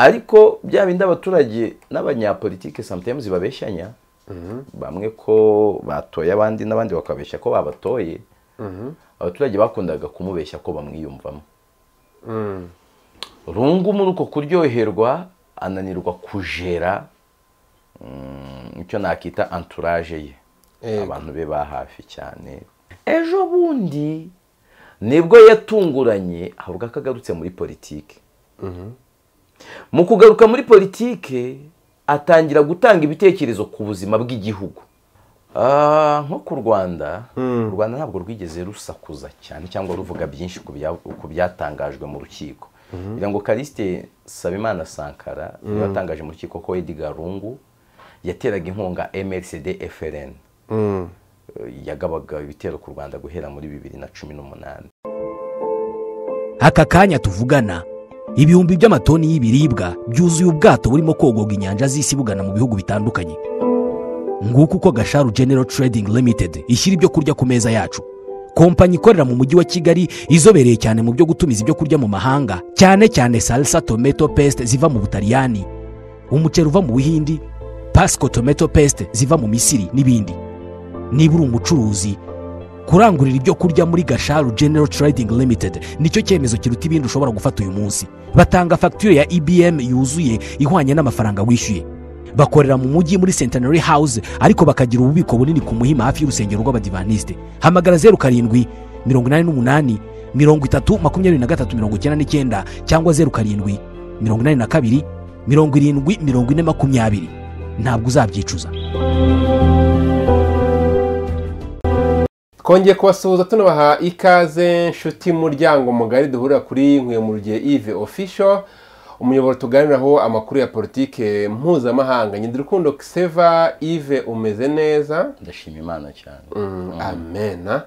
ariko bya bindi abaturage n'abanyapolitike sometimes babeshyanya bamwe ko batoye abandi n'abandi bakabeshya ko babatoye abaturage bakundaga kumubeshya ko bamwiyumvamo rungu muri uko kuryoherwa ananirwa kujera icyo nakita entourage ye Yego. abantu be ba hafi cyane ejo bundi nibwo yatunguranye ahubwo ko agarutse muri politiki mu kugaruka muri politiki atangira gutanga ibitekerezo ku buzima bw'igihugu Ah, nko ku rwanda u rwanda ntabwo rwigeze rusakuza cyane cyangwa ruvuga byinshi ku bya- ku byatangajwe mu rukiko kugira ngo karisite sabimana sankara niwe watangaje mu rukiko ko edgar rungu yateraga inkunga mrcd frn yagabaga ibitero ku rwanda guhera muri bibiri na cumi n'umunani aka kanya tuvugana ibihumbi by'amatoni y'ibiribwa byuzuye ubwato burimo kogoga inyanja z'isi bugana mu bihugu bitandukanye nguko uko gasharu genero trading limited ishyira ibyo kurya ku meza yacu kompanyi ikorera mu mujyi wa kigali izobereye cyane mu byo gutumiza ibyo kurya mu mahanga cyane cyane salsa tomato paste ziva mu butaliyani umuceri uva mu buhindi pasco tomato paste ziva mu misiri n'ibindi niba uri umucuruzi kurangurira ibyo kurya muri gasharu general trading limited nicyo cyemezo kiruta ibindi ushobora gufata uyu munsi batanga fagitire ya ibm yuzuye ihwanye n'amafaranga wishyuye bakorera mu mujyi muri centenary house ariko bakagira ububiko bunini ku muhima hafi y'urusengero rw'abadivaniste hamagara zeru karindwi mirongo inani n'umunani mirongo itatu makumyabiri na gatatu mirongo icyenda n'icyenda cyangwa zeru karindwi mirongo inani na kabiri mirongo irindwi mirongo ine makumyabiri ntabwo uzabyicuza twongeye kubasuhuza tunabaha ikaze nshuti muryango mugari duhurira kuri nkwemurye ive official umuyoboro tuganiraho amakuru ya politike mpuzamahanga nyidirukundo kiseva ive umeze neza ndashima imana cyane amena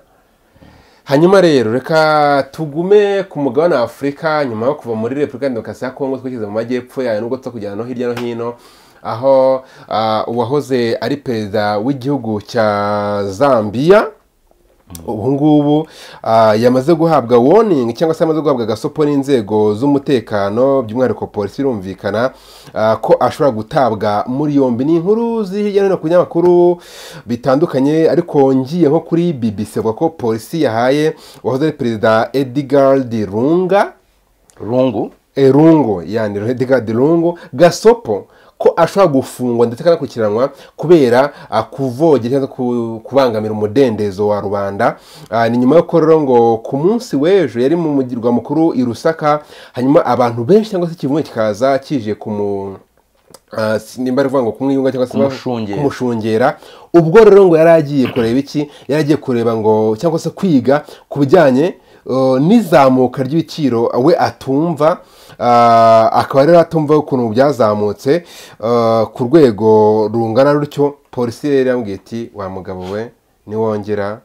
hanyuma rero reka tugume ku mugabane wa afurika nyuma yo kuva muri repubulika ya demokarasi ya kongo twigeze mu majyepfo yayo nubwo tuza kujyana no hirya no hino aho ah, uwahoze ari perezida w'igihugu cya zambia ubu ngubu ah, yamaze guhabwa warning cyangwa se yamaze guhabwa agasopo n'inzego z'umutekano by'umwihariko polisi birumvikana ah, ko ashobora gutabwa muri yombi ni inkuru ziri hirya no hino ku binyamakuru bitandukanye ariko ngiye nko kuri bbc bavuga ko polisi yahaye uwahoze ari perezida edgard runga rungu erungo yani edgard rungu gasopo ko ashobora gufungwa ndetse akanakurikiranwa kubera ah, kuvogera cyangwa ku- kubangamira umudendezo wa rubanda Ah, ni nyuma y'uko rero ngo ku munsi w'ejo yari mu mugirwa mukuru i rusaka hanyuma abantu benshi cyangwa se ikivunge kikaza kije kumu ah, si- nimba ari ukuvuga ngo kumwiyunga cyangwa se Kumushungera. kumu- kumushungera ubwo rero ngo yari agiye kureba iki yari agiye kureba ngo cyangwa se kwiga ku bijyanye uh, n'izamuka ry'ibiciro we atumva uh, akaba rero atumva ukuntu byazamutse uh, ku rwego rungana rutyo polisi rero yambwiye iti wa mugabo we niwongera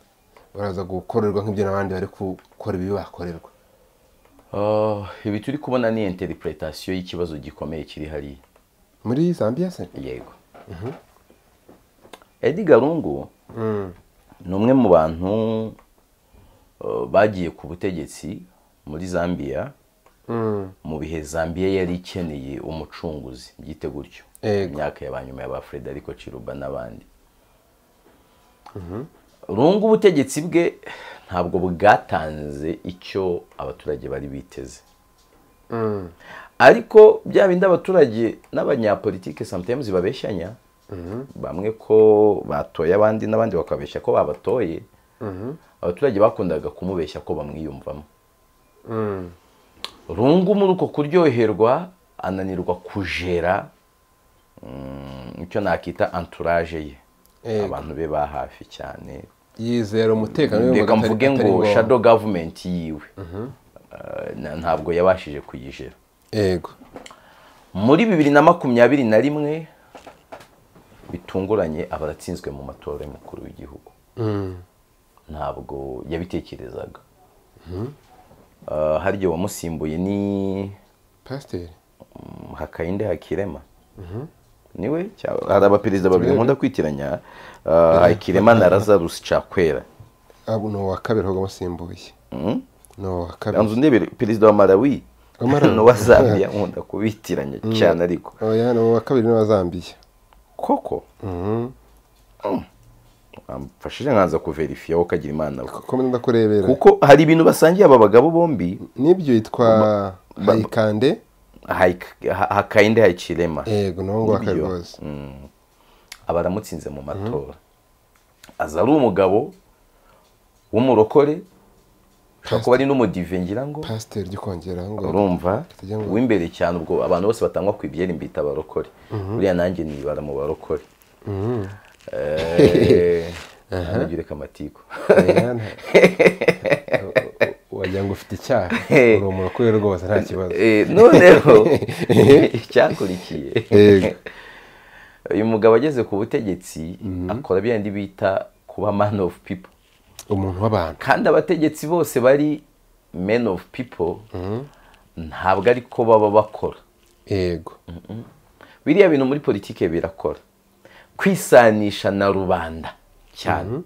baraza gukorerwa nk'ibyo n'abandi bari gukora ibibi bakorerwa Ah, ibi turi kubona ni interpretation y'ikibazo gikomeye kiri hariya muri zambia se yego edi garungu ni umwe mu bantu eh, bagiye ku butegetsi muri zambia mu bihe zambia yari ikeneye umucunguzi byite gutyo Yego. imyaka ya ba nyuma ya ba frederico ciruba n'abandi rungu ubutegetsi bwe ntabwo bwatanze icyo abaturage bari biteze ariko bya bindi abaturage n'abanyapolitike sometimes babeshyanya bamwe ko batoye abandi n'abandi bakabeshya ko babatoye abaturage bakundaga kumubeshya ko bamwiyumvamo rungu muri uko kuryoherwa ananirwa kujera mm, icyo nakita entourage ye Yego. abantu be ba hafi cyane yizera umutekano we reka atari- mvuge atari ngo ngombwa. shadow government yiwe Eh, na- ntabwo yabashije kuyijera yego muri bibiri na makumyabiri na rimwe bitunguranye aba aratsinzwe mu matora y'umukuru w'igihugu ntabwo yabitekerezaga Ah, harya uwamusimbuye ni pasiteri mm, hakayinde hakirema niwe cya- hari abaperezida babiri nkunda kwitiranya ah, hakirema na lazarus cakwera Ah, ni uwa kabiri ahubwo amusimbuye Mhm. ni uwa kabiri nzu ndebere perezida wa malawi hano wa zambia nkunda kubitiranya cyane ariko oya ni uwa kabiri n'uwa zambiya koko wamfashije nkanza kuverifiya wowe ukagira imana we kuko ndenda kurebera kuko hari ibintu basangiye aba bagabo bombi n'ibyo yitwa hayikande hayik- ha- hakainde hayikirema yego ni uwo ngwa Nibyo. rwose aba aramutsinze mu matora aza ari umugabo w'umurokore ushobora kuba ari n'umudive ngira ngo pasiteri jya ukongera aho ngaho urumva Tutajya ngo- uw'imbere cyane ubwo abantu bose batangwa ku ibyeri mbita abarokore buriya nanjye nibara mu barokore Eh, ntanagire kamatiku wagira ngo ufite icyaha Eh. uri umurokore rwose nta kibazo Eh, noneho icyakurikiye Yego. uyu mugabo ageze ku butegetsi akora byandi bita kuba man of people umuntu w'abantu kandi abategetsi bose bari men of people ntabwo ariko baba bakora yego biriya bintu muri politiki birakora kwisanisha na rubanda cyane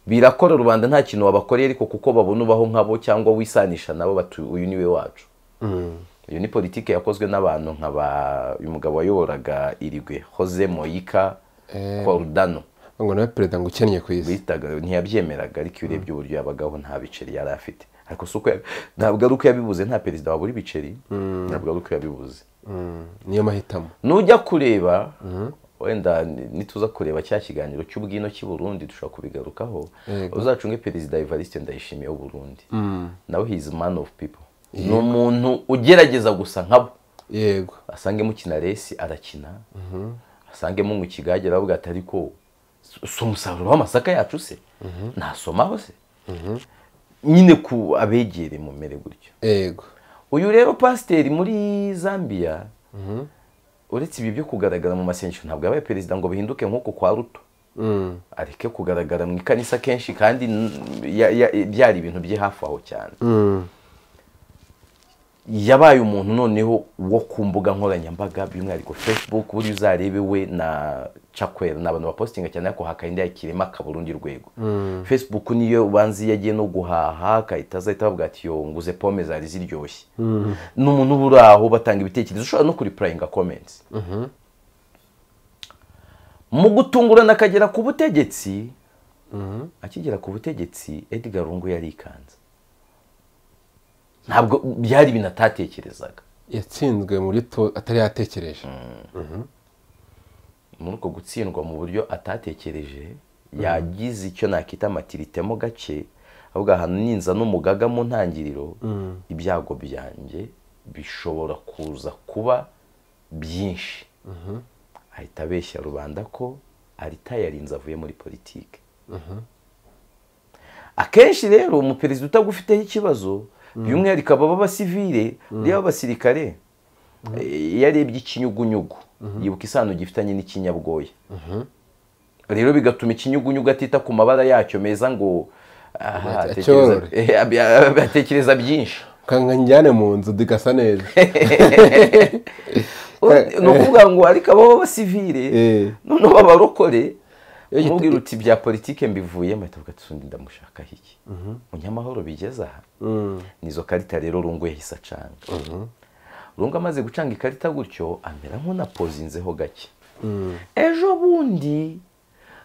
birakora rubanda nta kintu wabakoreye ariko kuko babona ubaho nkabo cyangwa wisanisha nabo bati uyu niwe wacu iyo ni politiki yakozwe n'abantu nka ba uyu mugabo wayoboraga irigwe Jose Moyika Eh. Cordano ngo nawe perezida ngo ukennye ku isi bitaga ntiyabyemeraga ariko iyo urebye uburyo yabagaho nta biceri yari afite ariko si uko ya- ntabwo ari uko yabibuze nta perezida wabura ibiceri ntabwo ari uko yabibuze Mm, niyo mahitamo nujya kureba wenda ni- nituza kureba cya kiganiro cy'ubwino cy'i Burundi dushobora kubigarukaho Yego. uzacunge perezida Evariste Ndayishimiye w'u Burundi nawe he is a man of people ni umuntu ugerageza gusa nkabo yego asangemo kinaresi arakina asangemo ngo ikigage aravuga ati ariko si umusaruro w'amasaka yacu se nasomaho se nyine ku abegere mu mere gutyo yego uyu rero pasiteri muri zambia uretse ibi byo kugaragara mu masengesho ntabwo yabaye perezida ngo bihinduke nk'uko kwa ruto Mm, areke kugaragara mu ikanisa kenshi kandi n- ya- ya- byari ibintu bye hafi aho cyane mm, yabaye umuntu noneho wo ku mbuga nkoranyambaga by'umwihariko facebook buriya uzarebe we na cakwera ni abantu bapositinga cyane ariko hakarinda yakirema kaburundi rwego facebook niyo banzi iyo agiye no guhaha agahita azahita bavuga ati yo nguze pome zari ziryoshye ni umuntu uba uri aho batanga ibitekerezo ushobora no kuripurayinga komenti mu gutungurana akagera ku butegetsi akigera ku butegetsi edgar rungu yarikanze ntabwo byari ibintu atatekerezaga yatsinzwe mu buryo to- atari yatekereje muri uko gutsindwa mu buryo atatekereje yagize icyo nakita amatiritemo gake avuga ahantu ninza n'umugaga mu ntangiriro ibyago byanjye bishobora kuza kuba byinshi ahita abeshya rubanda ko arita yarinze avuye muri politiki akenshi rero umuperezida utagufiteho ikibazo by'umwihariko aba b'abasivire reba abasirikare Eh, iyo arebye ikinyugunyugu yibuka isano gifitanye n'ikinyabwoya rero bigatuma ikinyugunyugu atita ku mabara yacyo meza ngo aha, Ati- atekereza- acyorore. eh, ab- ab- atekereza byinshi kanga njyane mu nzu digasa neza ni ukuvuga ngo ariko aba b'abasivire Eh. noneho b'abarokore Eh, umubwira uti bya politike mbivuyemo ahita avuga ati "Sundi ndamushakaho iki munyamahoro bigeze aha nizo karita rero rungu yahise acanga rungu amaze gucanga ikarita gutyo amera nk'unapozinzeho gake ejo bundi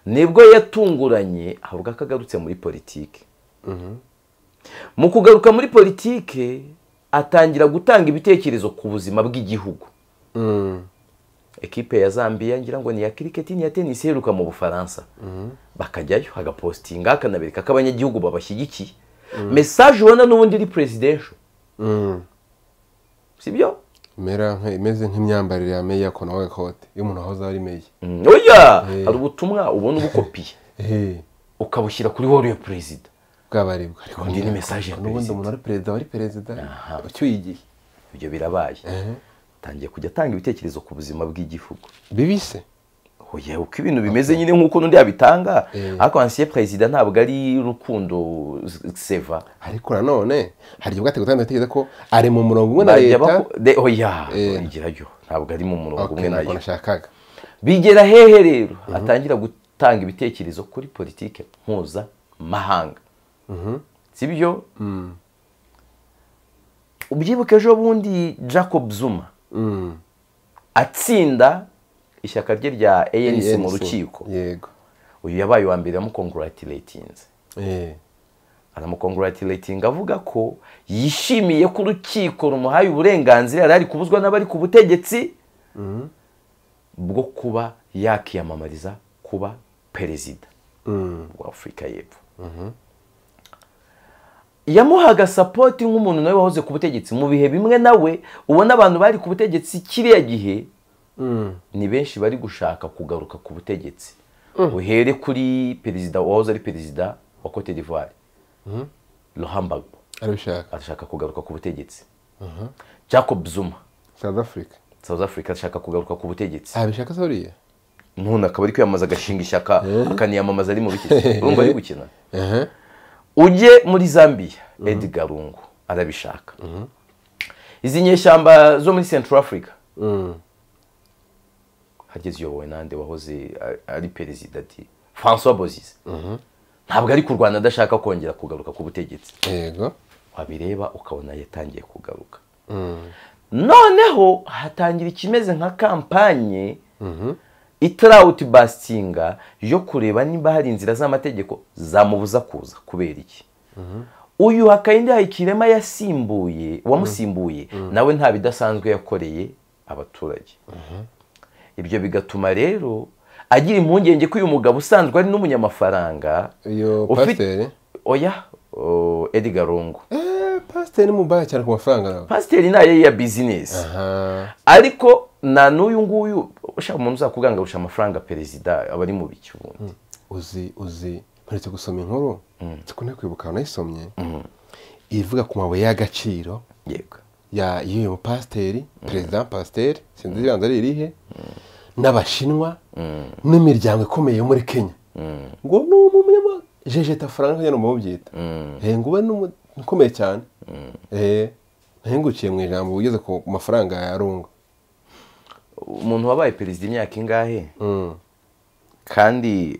nibwo yatunguranye avuga ko agarutse muri politiki mu kugaruka muri politiki atangira gutanga ibitekerezo ku buzima bw'igihugu Mm, ekipe ya zambiya ngira ngo ni iya kiriketi n'iya tenisi iheruka mu bufaransa bakajyayo agapositinga akanabereka ko abanyagihugu babashyigikiye mesaje ubona n'ubundi iri presidential mm. si byo Imera nk- imeze nk'imyambarire ya meya konawe kote iyo umuntu ahoze ari meya Mm, oya hari ubutumwa ubona ubukopiye Eh, ukabushyira kuri wari ya perezida bwabaribwa ariko Ubundi ni message ya n'ubundi perezida. umuntu ari perezida wari perezida ucyuye igihe ibyo birabaye Eh, atangiye kujya atanga ibitekerezo ku buzima bw'igihugu bibise oya uko ibintu bimeze nyine nk'uko n'undi yabitanga Eh. ariko ansiye perezida ntabwo ari rukundo seva ariko nanone hari igihe bwate gutanga ibitekerezo ko ari mu murongo umwe na Bajya leta bako- de- oya Eh. igerayo ntabwo ari mu murongo okay umwe ntabwo nayo nashakaga bigera hehe rero atangira gutanga ibitekerezo kuri politike mpuzamahanga sibyo ubyibuke ejo bundi jacob zuma Mm. atsinda ishyaka rye rya anc mu ANC. rukiko yego uyu yabaye uwa mbere yamukonguratiretinze Eh. aramukonguratiretinga avuga ko yishimiye ko urukiko rumuhaye uburenganzira yari ari kubuzwa n'abari ku butegetsi bwo kuba yakiyamamariza kuba perezida Mm. wa afurika y'epfo yamuhaga sapoti nk'umuntu nawe wahoze ku butegetsi mu bihe bimwe nawe ubona abantu bari ku butegetsi kiriya gihe Mm. ni benshi bari gushaka kugaruka ku butegetsi uhere kuri perezida wahoze ari perezida wa cote d'ivoire rohambagbo arabishaka arashaka kugaruka ku butegetsi jacob zuma south africa south africa arashaka kugaruka ku butegetsi abishaka soriya ntundi akaba ari kwiyamamaza agashinga ishyaka akaniyamamaza ari mu bikisi urumva ari gukina ehe ujye muri zambia edgar rungu arabishaka izi nyeshyamba zo muri central africa Mm. hageze uyobowe nande wahoze ari perezida ati francois bozize ntabwo ari kurwana adashaka kongera kugaruka ku butegetsi yego wabireba ukabona yatangiye kugaruka Mm. noneho hatangira ikimeze nka kampanye itarawuti basitinga yo kureba niba hari inzira z'amategeko zamubuza kuza kubera iki uyu hakayindi hayikirema yasimbuye wamusimbuye nawe nta bidasanzwe yakoreye abaturage ibyo bigatuma rero agira impungenge ko uyu mugabo usanzwe ari n'umunyamafaranga uyu Ufite- pasiteri oya o, edgar rungu Eh, pasiteri ni mubaya cyane ku mafaranga nawe pasiteri ni aye ya bizinesi aha ariko na n'uyu nguyu ushaka umuntu uzakugangabusha amafaranga perezida aba ari mu biki ubundi uzi uzi mperetse gusoma inkuru zikunda kwibuka nayisomye ivuga ku mabuye y'agaciro yego ya y'uyu mupasiteri perezida wa pasiteri sinzi ibanza ari irihe n'abashinwa n'imiryango ikomeye yo muri kenya ngo ni umunyamajejeta faranga nyine mu byita eh ngo ube ni umu- ukomeye cyane eh nahengukiye mu ijambo ugeze ku mafaranga ya rungu umuntu wabaye perezida imyaka ingahe Mm. kandi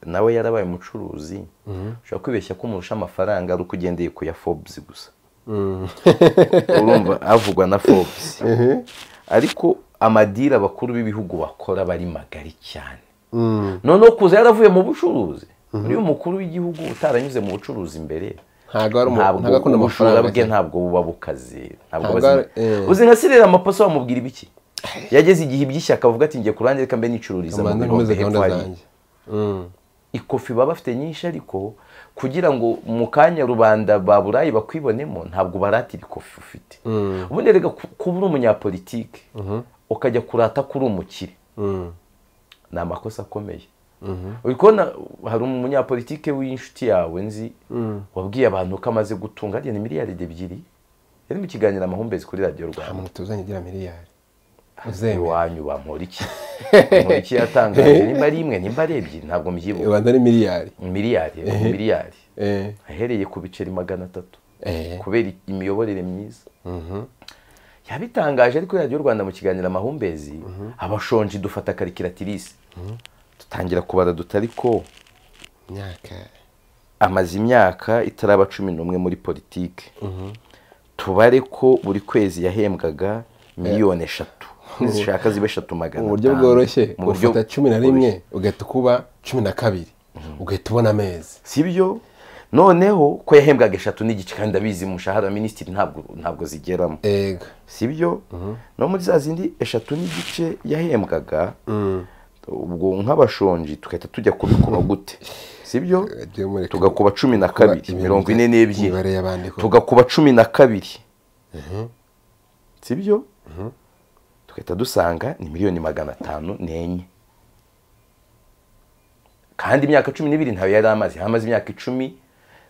nawe yarabaye umucuruzi ushobora kwibeshya ko umurusha amafaranga ari uko ugendeye ku ya forbes gusa Mm. urumva havugwa na forbes ariko amadira abakuru b'ibihugu bakora bari magari cyane Mm. noneho kuza yaravuye mu bucuruzi uriya umukuru w'igihugu utaranyuze mu bucuruzi mbere ntabwo ari umu- ntabwo ntabwo akunda ubujura amafaranga bwe cyane. ntabwo buba bukaze ntabwo Ntabwo bazima. ari- eh. uzi nka sirera amaposo wamubwira ibiki yageze igihe iby'ishyaka avuga ati njye ku ruhande reka mbe nicururiza mu Amanda birombe nkomeze hepfo gahunda hariya." zanjye Mm. ikofi baba bafite nyinshi ariko kugira ngo mu kanya rubanda ba burayi bakwibonemo ntabwo baratira ikofi ufite ubundi reka ku- kuba uri umunyapolitike ukajya kurata kuri umukire Mm. ni amakosa akomeye uri kubona hari umunyapolitike w'inshuti yawe nzi wabwiye abantu ko amaze gutunga hariya ni miliyaridi ebyiri yari mu kiganiro amahumbezi kuri radiyo nta rwanda muntu tuzanye ugira miliyari uzemera iwanyu bampora iki bampora iki yatangaje nimba ari imwe nimba ari ebyiri ntabwo mbyibuka rwanda ni miliyari miliyari miliyari eh ahereye ku biceri magana atatu eh kubera imiyoborere myiza Mhm. yabitangaje ariko radiyo rwanda mu kiganiro amahumbezi abashonji dufata karikiratirise dutangira kubara tutari ko imyaka amaze imyaka itaraba cumi n'umwe muri politiki tubare ko buri kwezi yahembwaga miliyoni eshatu zishaka ziba eshatu magana mu buryo atanu. bworoshye Mu buryo ufata cumi na rimwe bworoshye. ugahita ukuba cumi na kabiri ugahita ubona amezi sibyo noneho ko yahembwaga eshatu n'igice kandi abizi umushahara wa minisitiri ntabwo ntabwo zigeramo ega sibyo no muri za zindi eshatu n'igice yahembwaga ubwo nk'abashonji tugahita tujya kubikuba gute sibyo Ujye mureka tugakuba cumi na kuba kabiri ibintu mirongo bya- ine n'ebyiri imibare y'abandi koko. tugakuba cumi na kabiri sibyo tugahita dusanga ni miliyoni magana atanu n'enye kandi imyaka cumi n'ibiri ntayo yari amaze hamaze imyaka icumi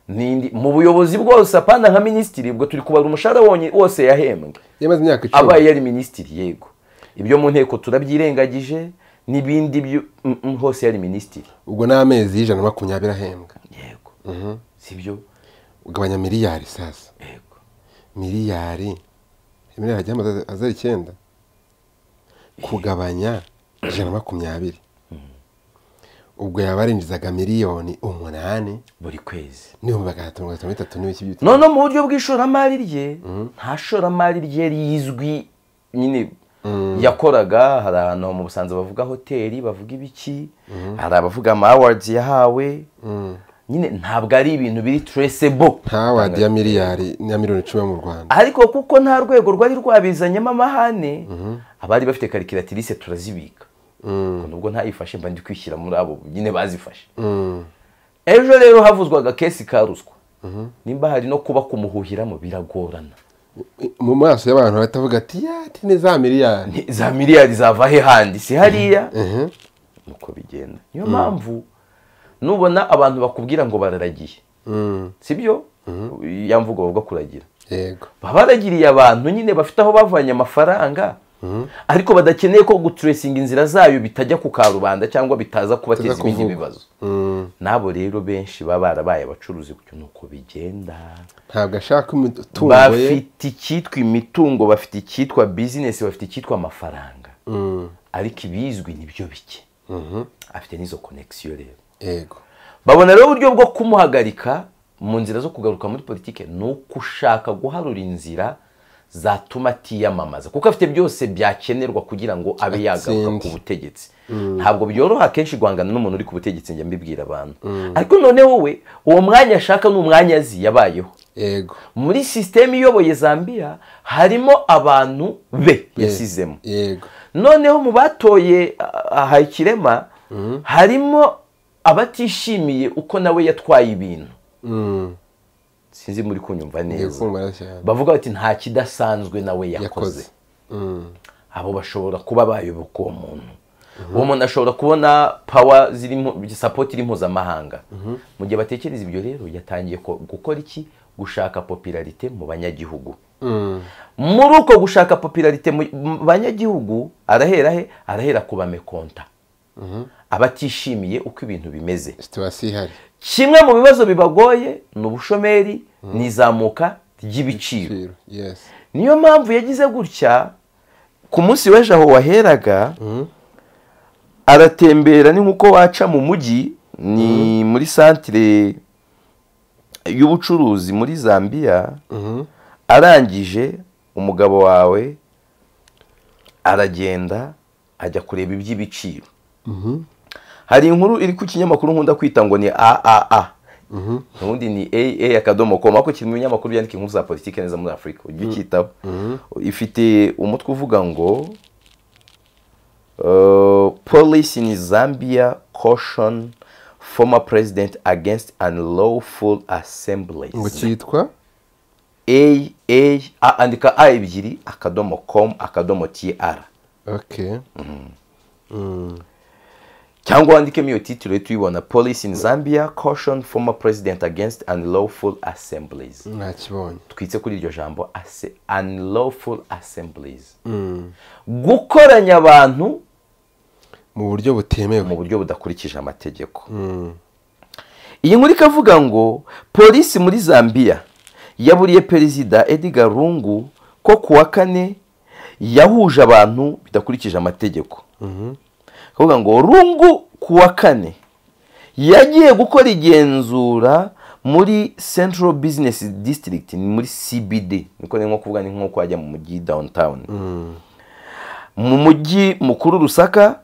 n'indi mu buyobozi bwose apana nka minisitiri ubwo turi kubara umushahara wonyine wose yahembwe yamaze imyaka icumi abaye yari minisitiri yego ibyo mu nteko turabyirengagije n'ibindi byo- mm, mm, hose yari minisitiri ubwo ni amezi y'ijana na makumyabiri ahembwa yego sibyo ugabanya miliyari sasa yego miliyari miliyari hajya azera icyenda kugabanya ijana na makumyabiri ubwo yabarinjizaga miliyoni umunani buri kwezi n'ibihumbi magana atatu mirongo itanu n'itatu n'ibice by'ibitaro noneho mu buryo bw'ishoramari rye nta shoramari rye rizwi nyine yakoraga hari ahantu mu busanza bavuga hoteli bavuga ibiki hari abavuga ama awards yahawe nyine ntabwo ari ibintu biri traceable nta wadi ya miliyari na miliyoni icumi yo mu rwanda ariko kuko nta rwego rwari rwabizanyemo amahane abari bafite karikiratirise turazibika Ngo nubwo ntayifashe mba ndi kwishyira muri abo nyine bazifashe Mm. ejo rero havuzwaga kesi ka ruswa nimba hari no kuba kumuhuhiramo biragorana mu maso y'abantu batavuga ati yati ni za miliyari Ni- za miliyari zava he handi si hariya nuko bigenda niyo mpamvu nubona abantu bakubwira ngo bararagiye Mm. sibyo ya mvugo bavuga kuragira yego baba baragiriye abantu nyine bafite aho bavanye amafaranga ariko badakeneye ko guturesinga inzira zayo bitajya ku karubanda cyangwa bitaza kubateza Bitaza ibindi kuvugwa. bibazo Mm. nabo rero benshi baba barabaye abacuruzi gutyo nuko bigenda ntabwo ashaka imitungo ye bafite icyitwa imitungo bafite icyitwa bizinesi bafite icyitwa amafaranga Mm. ariko ibizwi nibyo bike Mhm. afite n'izo konegisiyo rero yego babona rero uburyo bwo kumuhagarika mu nzira zo kugaruka muri politiki ni uko ushaka guharura inzira zatuma atiyamamaza kuko afite byose byakenerwa kugira ngo abe yagaruka Atsinde. ku butegetsi ntabwo byoroha kenshi guhangana n'umuntu uri ku butegetsi njya mbibwira abantu ariko none wowe uwo mwanya ashaka ni umwanya azi yabayeho yego muri sisiteme iyoboye zambia harimo abantu be yasizemo yego noneho mu batoye ah, Hayikirema harimo abatishimiye uko nawe yatwaye ibintu Mm. sinzi muri kunyumva yego neza kumva cyane bavuga bati nta kidasanzwe nawe yakoze yakoze Mm. abo bashobora kuba bayoboka uwo muntu uwo muntu ashobora kubona pawa zirimo sapoti iri mpuzamahanga mu gihe batekereza ibyo rero yatangiye ko- gukora iki gushaka popularite mu banyagihugu Mm. muri uko gushaka popularite mu mu banyagihugu arahera he arahera ku bamekonta abatishimiye uko ibintu bimeze situwasiyo ihari kimwe mu bibazo bibagoye ni ubushomeri ni izamuka ry'ibiciro Ibiciro, yes niyo mpamvu yagize gutya ku munsi w'ejo aho waheraga aratembera ni nk'uko waca mu mujyi ni muri santire y'ubucuruzi muri zambia Mhm. arangije umugabo wawe aragenda ajya kureba iby'ibiciro hari inkuru iri ku kinyamakuru nkunda kwita ngo ni aaa ubundi ni aa akadomo com ariko kiri mu binyamakuru byandika inkuru za politiki neza muri afurika ujye ucyitaho ifite umutwe uvuga ngo uh, police in zambia caution former president against unlawful assemblies ngo cyitwa a a a- andika a ebyiri akadomo com akadomo tr ok cyangwa wandikemo iyo titire tuyibona police in zambia caution former president against unlawful assemblies nakibonye twitse kuri iryo jambo ase- unlawful assemblies gukoranya abantu mu buryo mu butemewe buryo budakurikije amategeko iyi nkuru ikavuga ngo polisi muri zambia yaburiye perezida edgar rungu ko ku wa kane yahuje abantu bidakurikije amategeko akavuga ngo rungu ku wa kane yagiye gukora igenzura muri central business district ni muri cbd niko ni nko kuvuga ni nko kwajya mu mujyi downtown mu mujyi mukuru rusaka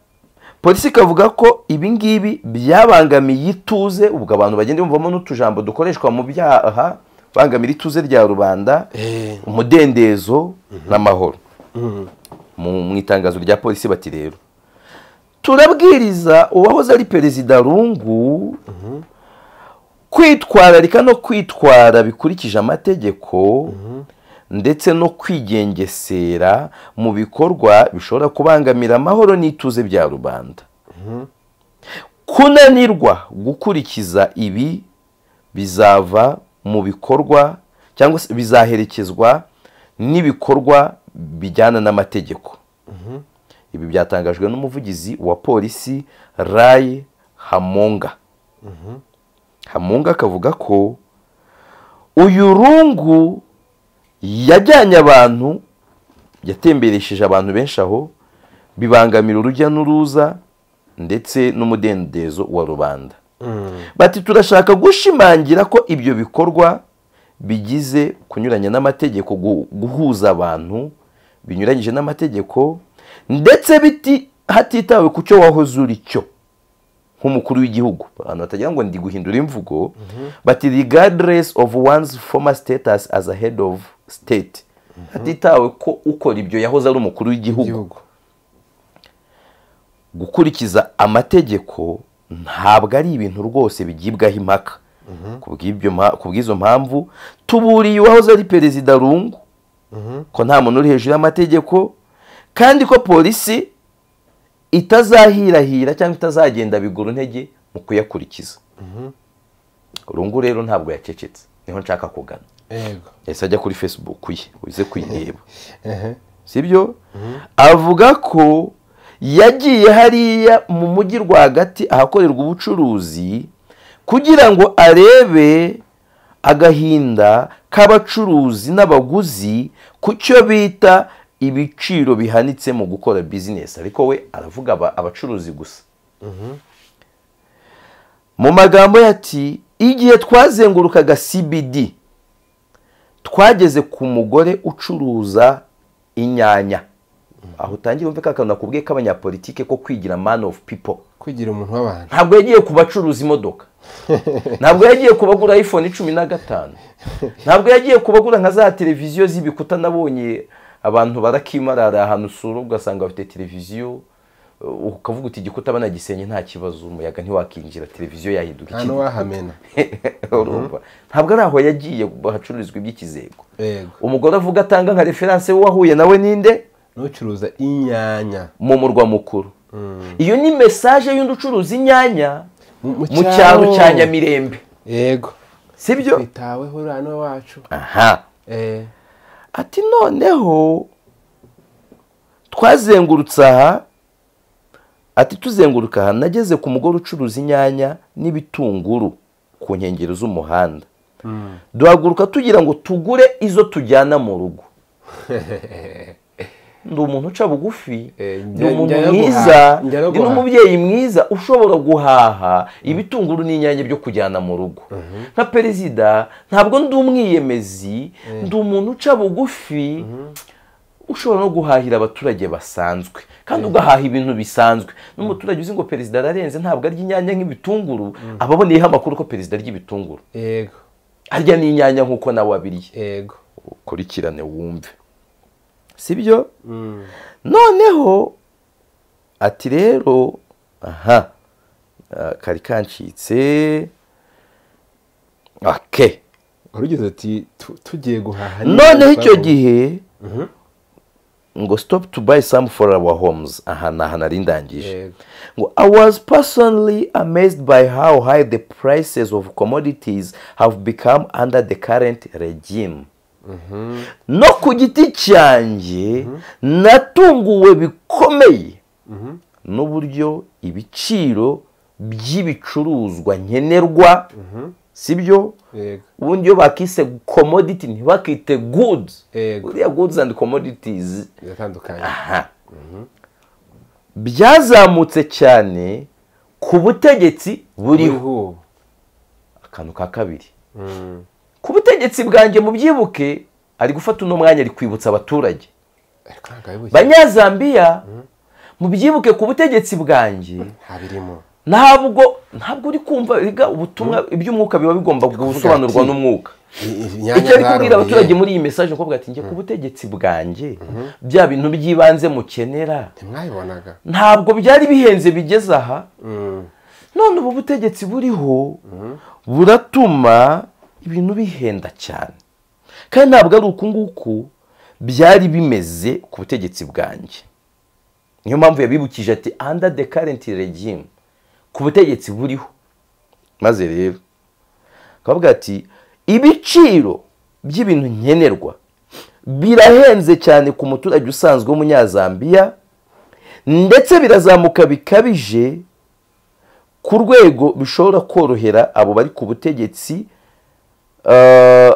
polisi ikavuga ko ibi ngibi byabangamiye ituze ubwo abantu bagenda bumvamo n'utujambo dukoreshwa mu byaha bangamira ituze rya rubanda Eh. umudendezo n'amahoro Mu- mu itangazo rya polisi bati rero turabwiriza uwahoze ari perezida rungu kwitwararika no kwitwara bikurikije amategeko ndetse no kwigengesera mu bikorwa bishobora kubangamira amahoro n'ituze bya rubanda kunanirwa gukurikiza ibi bizava mu bikorwa cyangwa se bizaherekezwa n'ibikorwa bijyana n'amategeko ibi byatangajwe n'umuvugizi wa polisi rayi hamonga hamunga akavuga ko uyu rungu yajyanye abantu yatemberesheje abantu benshi aho bibangamira urujya n'uruza ndetse n'umudendezo wa rubanda bati turashaka gushimangira ko ibyo bikorwa bigize kunyuranya n'amategeko gu- guhuza abantu binyuranyije n'amategeko ndetse biti hatitawe ku cyo wahoze uri cyo nk'umukuru w'igihugu ahantu hatagira ngo ndi guhindura imvugo bati regardless of one's former status as a head of state hatitawe ko ukora ibyo yahoze ari umukuru w'igihugu igihugu gukurikiza amategeko ntabwo ari ibintu rwose bigibwaho impaka ku bw'ibyo mpa- ku bw'izo mpamvu tuburiye uwahoze ari perezida rungu ko nta muntu uri hejuru y'amategeko kandi ko polisi itazahirahira cyangwa itazagenda bigura intege mu kuyakurikiza rungu rero ntabwo yacecetse niho nshaka kugana yego yahise ajya kuri facebook ye uze kuyireba ehe sibyo avuga ko yagiye hariya mu mujyi rwagati ahakorerwa ubucuruzi kugira ngo arebe agahinda k'abacuruzi n'abaguzi ku cyo bita ibiciro bihanitse mu gukora bizinesi ariko we aravuga aba- abacuruzi gusa mu magambo ye ati igihe twazengurukaga cbd twageze ku mugore ucuruza inyanya aho utangira umve ka kantu nakubwiye k'abanyapolitike ko kwigira man of people kwigira umuntu w'abantu ntabwo yagiye ku bacuruza imodoka ntabwo yagiye ku bagura iphone cumi na gatanu ntabwo yagiye ku bagura nka za televiziyo z'ibikuta nabonye abantu barakimarara ahantu usura ugasanga bafite televiziyo uh, ukavuga uti igikuta banagisenye nta kibazo umuyaga ntiwakinjira televiziyo yahinduka nta ikindi." n'uwahamena Urumva? ntabwo ari aho yagiye hacururizwa iby'ikizego yego umugore avuga atanga nka referanse wahuye nawe ninde n'ucuruza inyanya mu murwa mukuru iyo ni mesaje y'undi ucuruza inyanya Mu- mu mu cyaro cyaro. cya nyamirembe yego sibyo twitaweho uriya niwe wacu aha Eh, ati noneho twazengurutse aha ati tuzenguruka aha nageze ku mugore ucuruza inyanya n'ibitunguru ku nkengero z'umuhanda duhaguruka tugira ngo tugure izo tujyana mu rugo ndi umuntu uca bugufi Eh, ndi njya- umuntu njya no mwiza guhaha, njya no ndi guhaha. n'umubyeyi mwiza ushobora guhaha ibitunguru n'inyanya byo kujyana mu rugo nka perezida ntabwo ndi umwiyemezi ndi umuntu uca bugufi ushobora no guhahira abaturage basanzwe kandi ugahaha ibintu bisanzwe n'umuturage uzi ngo perezida ararenze ntabwo arya inyanya nk'ibitunguru aba aboneyeho amakuru ko perezida arya ibitunguru yego arya n'inyanya nk'uko nawe abiriye yego ukurikirane wumve sibyo noneho ati rero aha ah, kari kancitse ake urugize ati "Tu- tugiye guhaha noneho icyo gihe ngo stop to buy some for our homes aha ni aha nari ndangije Yego. ngo i was personally amazed by how high the prices of commodities have become under the current regime no ku giti cyanjye natunguwe bikomeye n'uburyo ibiciro by'ibicuruzwa nkenerwa sibyo yego ubundi iyo bakise commodity ntibakite goods Yego. uriya goods and commodities biratandukanye aha byazamutse cyane ku butegetsi buriho buriho akantu ka kabiri ku butegetsi bwanjye mubyibuke ari gufata uno mwanya ari kwibutsa abaturage ariko ntabwo ari buke banyazambiya mubyibuke ku butegetsi bwanjye ntabirimo ntabwo ntabwo uri kumva erega ubutumwa iby'umwuka biba bigomba gusobanurwa ati- n'umwuka I- i- icyo ari kubwira zaroroye. abaturage muri iyi mesaje kuvuga ati njye ku butegetsi bwanjye bya bintu by'ibanze mukenera ntimwabibonaga ntabwo byari bihenze bigeze aha none ubu butegetsi buriho buratuma ibintu bihenda cyane kandi ntabwo ari uku nguku byari bimeze ku butegetsi bwanjye niyo mpamvu yabibukije ati under the current regime ku butegetsi buriho maze rero akavuga ati ibiciro by'ibintu nkenerwa birahenze cyane ku muturage usanzwe w'umunyazambiya ndetse birazamuka bikabije ku rwego bishobora korohera abo bari ku butegetsi eh,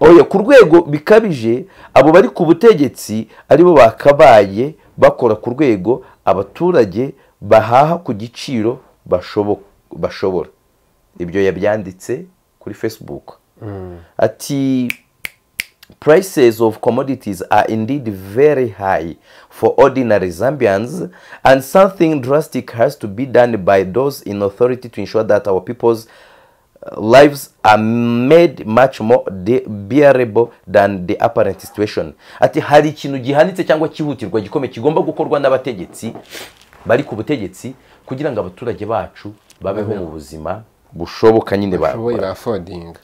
oya ku rwego bikabije abo bari ku butegetsi aribo bakabaye bakora ku rwego abaturage bahaha ku giciro bashobo- bashobora ibyo yabyanditse kuri facebook ati prices of commodities are indeed very high for ordinary zambians and something drastic has to be done by those in authority to ensure that our people's uh, lives are made much more de- bearable than the apparent situation ati hari ikintu gihanitse cyangwa cyihutirwa gikomeye kigomba gukorwa n'abategetsi bari ku butegetsi kugira ngo abaturage bacu babeho mu buzima bushoboka nyine ba- bashoboye bafodinga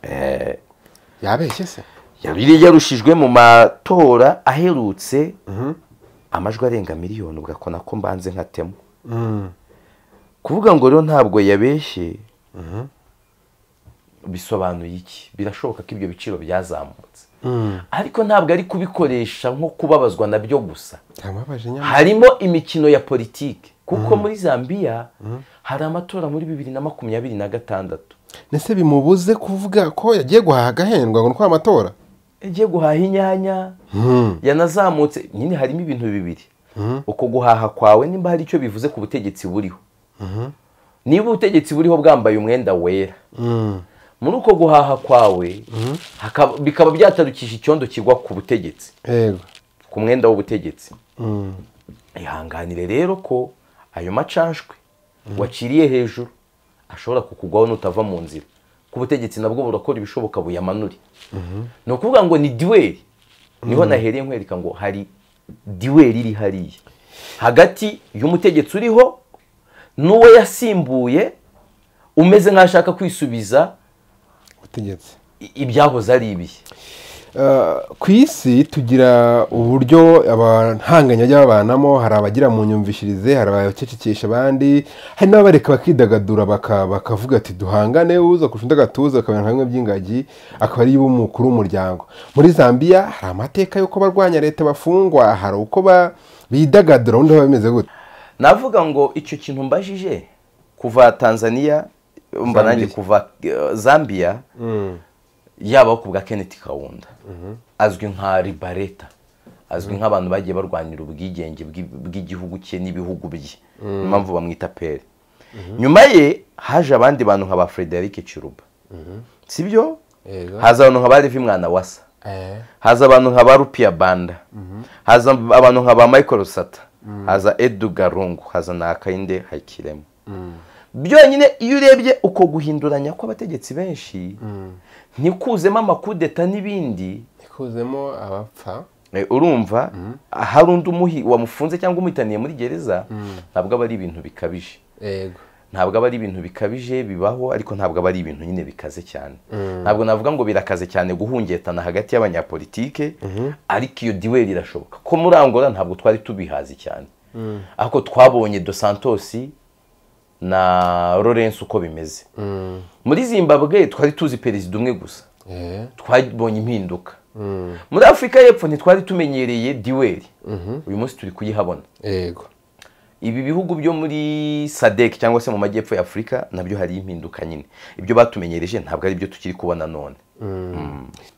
yabeshye se yari yarushijwe mu matora aherutse amajwi arenga miliyoni ugakona ko mbanze nkatemo kuvuga ngo rero ntabwo yabeshye bisobanuye iki birashoboka ko ibyo biciro byazamutse ariko ntabwo ari kubikoresha nko kubabazwa nabyo gusa yamubabaje nyamara harimo imikino ya politiki kuko muri zambia hari amatora muri bibiri na makumyabiri na gatandatu ndetse bimubuze kuvuga ko yagiye guhaha agahendwa ngo ni kwa amatora yagiye guhaha inyanya yanazamutse nyine harimo ibintu bibiri uko guhaha kwawe nimba hari icyo bivuze ku butegetsi buriho niba ubutegetsi buriho bwambaye umwenda wera muri uko guhaha kwawe hakaba- bikaba byatarukije icyondo kigwa ku butegetsi yego ku mwenda w'ubutegetsi ihanganire rero ko ayo macanshwe waciriye hejuru ashobora kukugwaho nutava mu nzira ku butegetsi nabwo burakora ibishoboka buyamanure ni ukuvuga ngo ni diweri niho nahereye nkwereka ngo hari diweri iri hariya hagati y'umutegetsi uriho n'uwo yasimbuye umeze nk'ashaka kwisubiza ubutegetsi i- ibyahoze ari ibihe ku isi tugira uburyo abahanganye bajya babanamo hari abagira mu nyumvishirize hari abacecekesha abandi hari n'abareka bakidagadura baka- bakavuga ati duhangane uza kurusha undi agatuza akabona nka bimwe by'ingagi akaba ari bo mukuru w'umuryango muri zambia hari amateka y'uko barwanya leta bafungwa hari uko ba- bidagadura ubundi biba bimeze gute navuga ngo icyo kintu mbajije kuva tanzania mba nanjye Zambia. kuva eh, zambia yaba ku bwa kenneth kawunda azwi nka ribareta azwi nk'abantu bagiye barwanira ubwigenge bw'i- bw'igihugu cye n'ibihugu bye niyo mpamvu bamwita pere nyuma ye haje abandi bantu nka ba frederic kiruba si byo Yego. haza abantu nka ba levi mwana wasa haza abantu nka ba rupiya banda haza abantu nka ba michael sata haza edu garungu haza na kayinde hakiremo byonyine iyo urebye uko guhinduranya kw'abategetsi benshi ntikuzemo amakudeta n'ibindi ikuzemo abapfa Eh, urumva hari undi umuhi wamufunze cyangwa umuhitaniye muri gereza ntabwo aba ari ibintu bikabije yego ntabwo aba ari ibintu bikabije bibaho ariko ntabwo aba ari ibintu nyine bikaze cyane ntabwo navuga ngo birakaze cyane guhungetana hagati y'abanyapolitike ariko iyo diweri irashoboka ko muri angola ntabwo twari tubihazi cyane ariko twabonye dos santos na lawrence uko bimeze muri zimbabwe twari tuzi perezida umwe gusa twabonye impinduka muri afurika y'epfo ntitwari tumenyereye diweri uyu munsi turi kuyihabona yego ibi bihugu byo muri sadek cyangwa se mu majyepfo ya afurika nabyo hari impinduka nyine ibyo batumenyereje ntabwo ari byo tukiri kubona none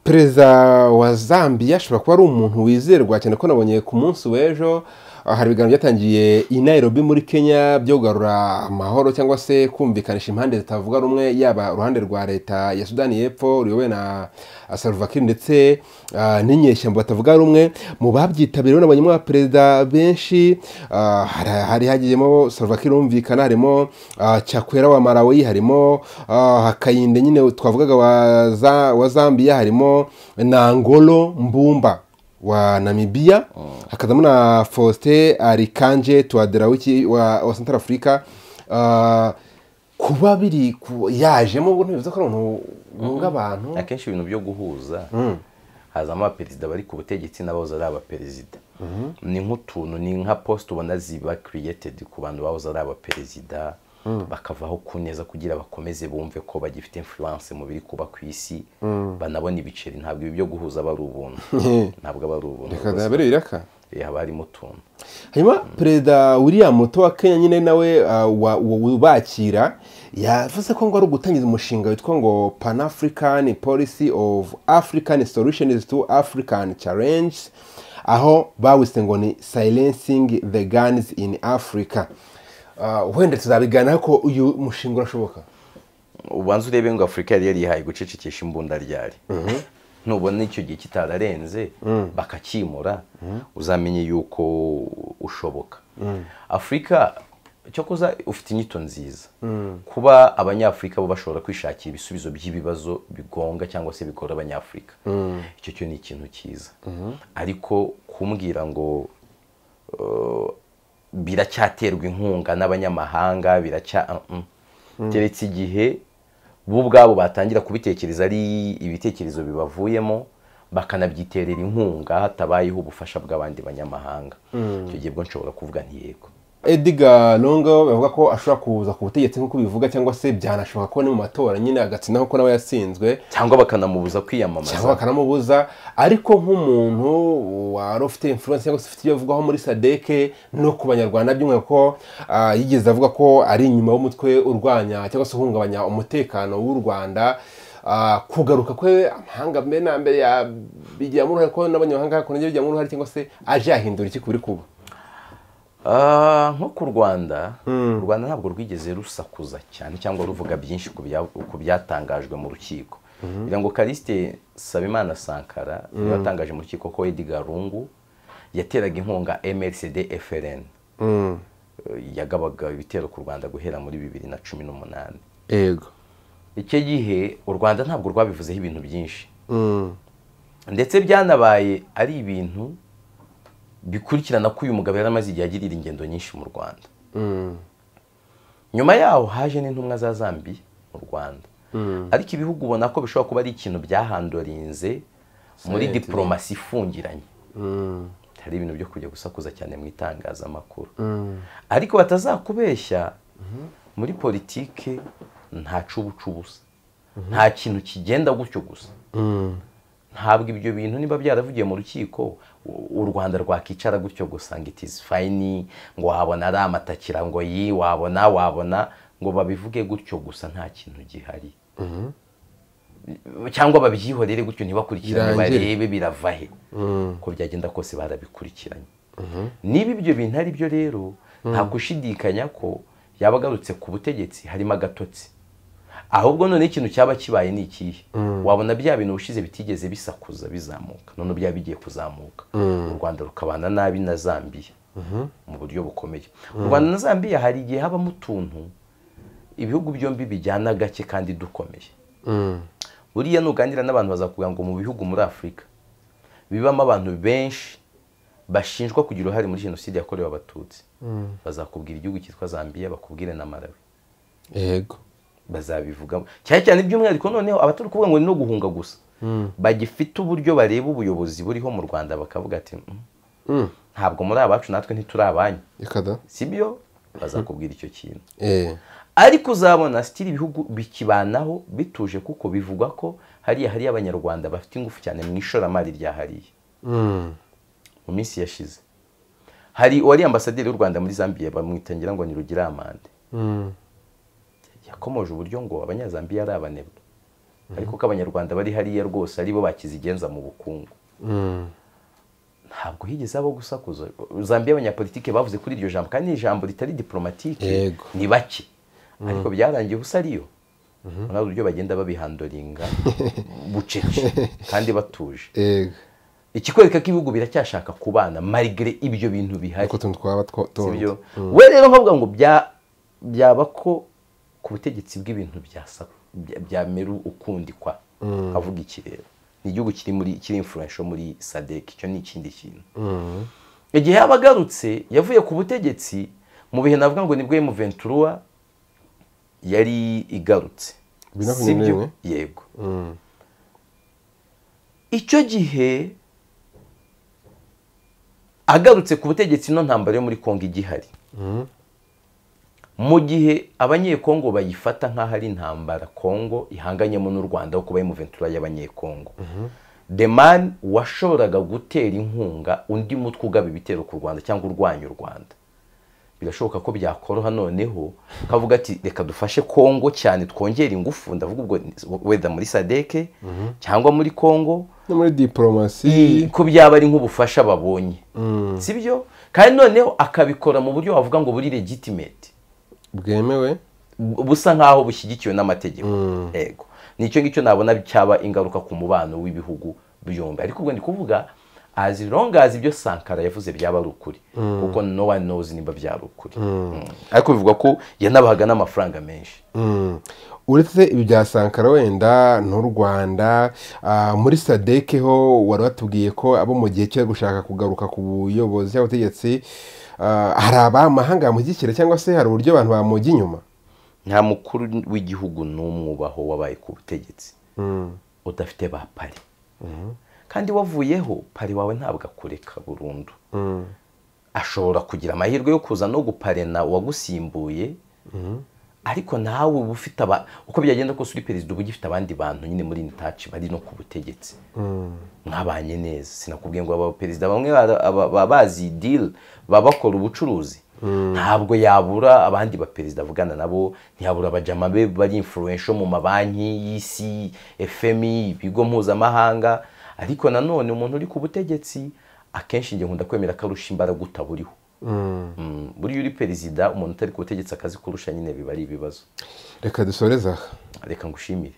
perezida wa zambia ashobora kuba ari umuntu wizerwa cyane ko nabonye ku munsi w'ejo ah, hari ibiganiro byatangiye i nairobi muri kenya byo kugarura amahoro cyangwa se kumvikanisha impande zitavuga rumwe yaba uruhande rwa leta ya sudani y'epfo ruyobowe na ah, Salva Kiir ndetse ah, n'inyeshyamba batavuga rumwe mu babyitabiriye nabonyemo abaperezida benshi ah, hari- hari hagiyemo Salva Kiir wumvikana harimo ah, cyakwera wa marawi harimo ah, hakayinde nyine twavugaga wa za- wa zambia harimo na ngolo mbumba wa namibiya hakazamo na faustin arikanje tuwaderawiki wa wa central africa Ah, kuba biri ku- yajemo ubwo ntibivuze ko ari umuntu wunga abantu akenshi ibintu byo guhuza hazamo abaperezida bari ku butegetsi n'abahoze ari abaperezida ni nk'utuntu ni nka posite ubona ziba kiriyetedi ku bantu bahoze ari abaperezida bakavaho ku neza kugira bakomeze bumve ko bagifite influence mu biri kuba ku isi banabona ibiceri ntabwo ibi byo guhuza aba ari ubuntu ntabwo aba ari ubuntu reka zabere biraka Eh, haba harimo utuntu hanyuma perezida william muto wa kenya nyine nawe uh, wa- wa- ubakira yavuze ko ngo ari ugutangiza umushinga witwa ngo pan african policy of african solutions to african challenge aho bawise ngo ni silencing the guns in africa Ah, wenda tuzabiganiraho ko uyu mushinga urashoboka ubanza urebe ngo afurika yari yarihaye gucecekesha imbunda ryari nubona icyo gihe kitararenze bakakimura uzamenye yuko ushoboka afurika cyokoza ufite inyito nziza kuba abanyafurika bo bashobora kwishakira ibisubizo by'ibibazo bigonga cyangwa se bikora abanyafurika icyo cyo ni ikintu cyiza ariko kumbwira ngo eh, biracyaterwa inkunga n'abanyamahanga biracya Mm. keretse igihe bo ubwabo batangira kubitekereza ari ibitekerezo bibavuyemo bakanabyiterera inkunga hatabayeho ubufasha bw'abandi banyamahanga icyo gihe bwo nshobora kuvuga ntiyego edgar longo bavuga ko ashobora kuza ku butegetsi nk'uko bivuga cyangwa se byanashoboka ko ni mu matora nyine agatsinaho ko nawe yatsinzwe cyangwa bakanamubuza kwiyamamaza cyangwa bakanamubuza ariko nk'umuntu wari ufite influence cyangwa se ufite ibyo avugwaho muri sadeke no ku banyarwanda by'umwihariko ko ah, yigeze avuga ko ari inyuma y'umutwe urwanya cyangwa se uhungabanya umutekano w'u rwanda Ah, kugaruka kwe amahanga mbere na mbere yabigiramo uruhare ko n'abanyamahanga kongera bijyamo uruhare cyangwa se aje yahindura iki kuri kuba Ah, nko ku rwanda u rwanda ntabwo rwigeze rusakuza cyane cyangwa ruvuga byinshi ku bya- ku byatangajwe mu rukiko kugira ngo karisite sabimana sankara niwe watangaje mu rukiko ko edgar rungu yateraga inkunga mrcd frn yagabaga ibitero ku rwanda guhera muri bibiri na cumi n'umunani yego icyo gihe u rwanda ntabwo rwabivuzeho ibintu byinshi ndetse byanabaye ari ibintu bikurikirana ko uyu mugabo yari amaze igihe agirira ingendo nyinshi mu rwanda nyuma yaho haje n'intumwa za zambiya mu rwanda ariko ibihugu ubona ko bishobora kuba ari ikintu byahandorinze muri Sente. diporomasi ifungiranye hari ibintu byo kujya gusakuza cyane mu itangazamakuru ariko batazakubeshya muri politike nta cubuca ubusa nta kintu kigenda gutyo gusa ntabwo ibyo bintu niba byaravugiye mu rukiko u- u rwanda rwakicara gutyo gusa ngo it is fine ngo wabona ari amatakira ngo yi wabona wabona ngo babivuge gutyo gusa nta kintu gihari cyangwa babyihorere gutyo ntibakurikirane Birangire. barebe birava he uko byagenda kose barabikurikiranye niba ibyo bintu ari byo rero nta gushidikanya ko yaba agarutse ku butegetsi harimo agatotsi ahubwo none ikintu cyaba kibaye ni ikihe wabona bya bintu ubushize bitigeze bisakuza bizamuka none byaba bigiye kuzamuka u rwanda rukabana nabi na zambiya mu buryo bukomeye u rwanda na zambiya hari igihe habamo utuntu ibihugu byombi bijyana gake kandi dukomeye buriya nuganira n'abantu bazakubwira ngo mu bihugu muri afurika bibamo abantu benshi bashinjwa kugira uruhare muri jenoside yakorewe abatutsi bazakubwira igihugu cyitwa zambiya bakubwire na malawi yego bazabivugamo cyane cyane by'umwihariko noneho abatari kuvuga ngo ni no guhunga gusa bagifite uburyo bareba ubuyobozi buriho mu rwanda bakavuga ati "Mm, ntabwo muri abacu natwe ntituri abanyu reka da si byo bazakubwira icyo kintu eee ariko uzabona sitiri ibihugu bikibanaho bituje kuko bivugwa ko hariya hariya abanyarwanda bafite ingufu cyane mu ishoramari rya hariya mu minsi yashize hari uwari ambasaderi w'u rwanda muri zambiya bamwitangira ngo ntirugira amande yakomoje uburyo ngo abanyazambiya ari abanebwe ariko ko abanyarwanda bari hariya rwose ari bo bakizigenza mu bukungu ntabwo higeze abo gusakuza zambiya abanyapolitike bavuze kuri iryo jambo kandi ni ijambo ritari diporomatike Yego. ni bake ariko byarangiye ubusa ariyo nawe uburyo bagenda babihandoringa bucece kandi batuje yego ikikwereka ko ibihugu biracyashaka kubana marigere ibyo bintu bihari uko tuntu twaba two- si tundi byo we rero nkavuga ngo bya- byaba ko ku butegetsi bw'ibintu byasa- bya- byamera ukundi kwa avuga iki rero ni igihugu kiri muri kiri influential muri sadek icyo ni ikindi kintu igihe yaba agarutse yavuye ku butegetsi mu bihe navuga ngo nibwo mu ventura yari igarutse Bibiri na Si byo? makumyabiri yego icyo gihe agarutse ku butegetsi ino ntambara yo muri kongo igihari mu gihe abanyekongo bayifata nk'aho ari intambara kongo ihanganyemo n'u rwanda ho kuba ari muventura y'abanyekongo the man washoboraga gutera inkunga undi mutwe ugaba ibitero ku rwanda cyangwa urwanya u rwanda birashoboka ko byakoroha noneho kavuga ati reka dufashe kongo cyane twongere ingufu ndavuga ubwo weda muri sadeke cyangwa muri kongo no muri diporomasi ko byaba ari nk'ubufasha babonye si byo kandi noneho akabikora mu buryo wavuga ngo buri legitimate bwemewe bu- busa nk'aho bushyigikiwe n'amategeko yego nicyo ngicyo nabona cyaba ingaruka ku mubano w'ibihugu byombi ariko ubwo ndi kuvuga as long as ibyo sankara yavuze byaba ari ukuri kuko no one knows nimba byari ukuri Mm. ariko bivuga ko yanabahaga n'amafaranga menshi Mm. uretse ibi bya sankara wenda n'u rwanda ah, muri sadeke ho wari watubwiye ko abo mu gihe cyo gushaka kugaruka ku buyobozi cyangwa ubutegetsi ah, hari abamahanga bamushyigikira cyangwa se hari uburyo abantu bamujya inyuma nta mukuru w'igihugu n'umwubaho wabaye ku butegetsi udafite ba pari kandi wavuyeho pari wawe ntabwo akureka burundu ashobora kugira amahirwe yo kuza no guparena uwagusimbuye ariko nawe uba ufite aba uko byagenda kose uri perezida uba ugifite abandi bantu nyine muri intaci bari no ku butegetsi mwabanye neza sinakubwiye ngo abaperezida bamwe bara- aba- baba bazi deal baba bakora ubucuruzi ntabwo yabura abandi baperezida avugana nabo ntiyabura abajama be bari influential mu mabanki y'isi fmi ibigo mpuzamahanga ariko nanone umuntu uri ku butegetsi akenshi njye nkunda kwemera ko arusha imbaraga utaburiho Mm, buriya uri perezida umuntu utari ku butegetsi akazi kurusha nyine biba ari ibibazo reka dusoreze aha reka ngushimire